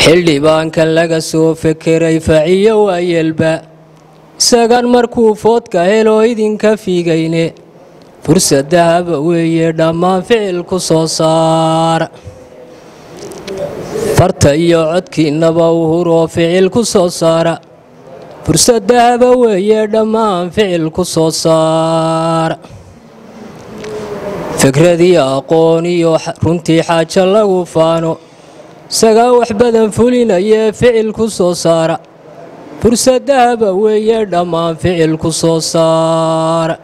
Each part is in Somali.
xildhibaankan laga soo fekeray faciyo waayelba isagan markuu foodka helo idinka fiigayne fursadahaba weeye dhammaan ficil ku soo saara farta iyo codkiinaba uhuroo ficil ku soo saara fursadahaba weeye dhammaan ficil ku soo saara fikradii aqoon iyo runtii xaajo lagu faano isagaa wax badan fulinayee ficil ku soo saara fursadahaba weeye dhammaan ficil ku soo saara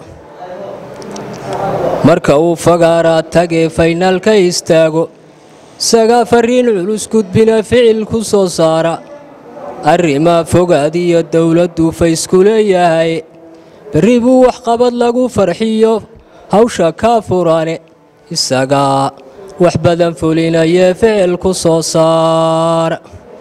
marka uu fagaaraa tagee faynaalka istaago isagaa fariin culus gudbina ficil ku soo saara arrimaa fogaad iyo dowladdu faysku leeyahay berri buu waxqabad lagu farxiyo hawsha kaa furane isagaa wax badan fulinayee ficil ku soo saara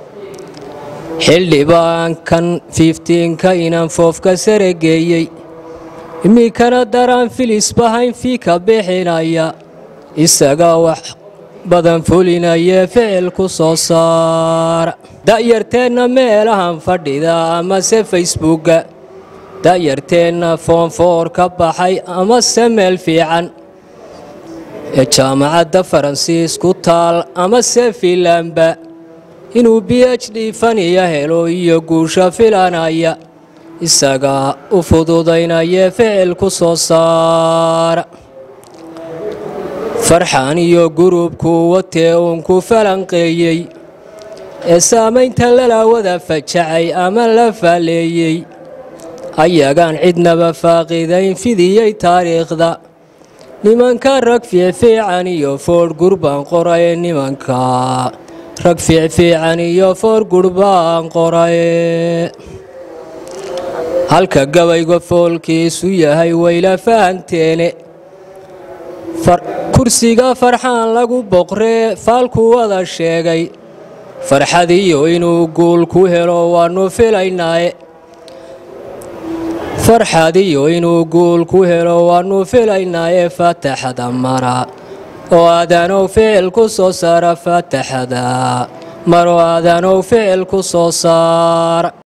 xildhibaankan fiiftiinka inaan foofka sare geeyey iminkana daraan filis bahayn fii ka bixinaya isagaa wax badan fulinayee ficil ku soo saara da'yarteenna meelahan fadhida amase facebookga da'yarteenna foonfoor ka baxay amase meel fiican ee jaamacadda faransiis ku taal amase fiinlamba inuu b h d faniya helo iyo guusha filanaya isagaa u fududaynayee ficil ku soo saara farxan iyo gurubkuu watee uun ku falanqeeyey ee saamaynta lalaawada fajacay ama la faaleeyey ayagaan cidnaba faaqidayn fidiyey taariikhda nimanka rag fiicfiican iyo foodh gurbaan qoraye nimanka rag fiicfiican iyo foor gurbaan qoraye halka gabayga foolkiisu yahay wayla fahanteene kursiga farxaan lagu boqree faalku wada sheegay farxadiyo inuu guul ku helo waannu filaynaaye farxadiyo inuu guul ku helo waannu filaynaaye faataxada mara oo aadanow ficil ku soo saara faataxada maro aadanow ficil ku soo saara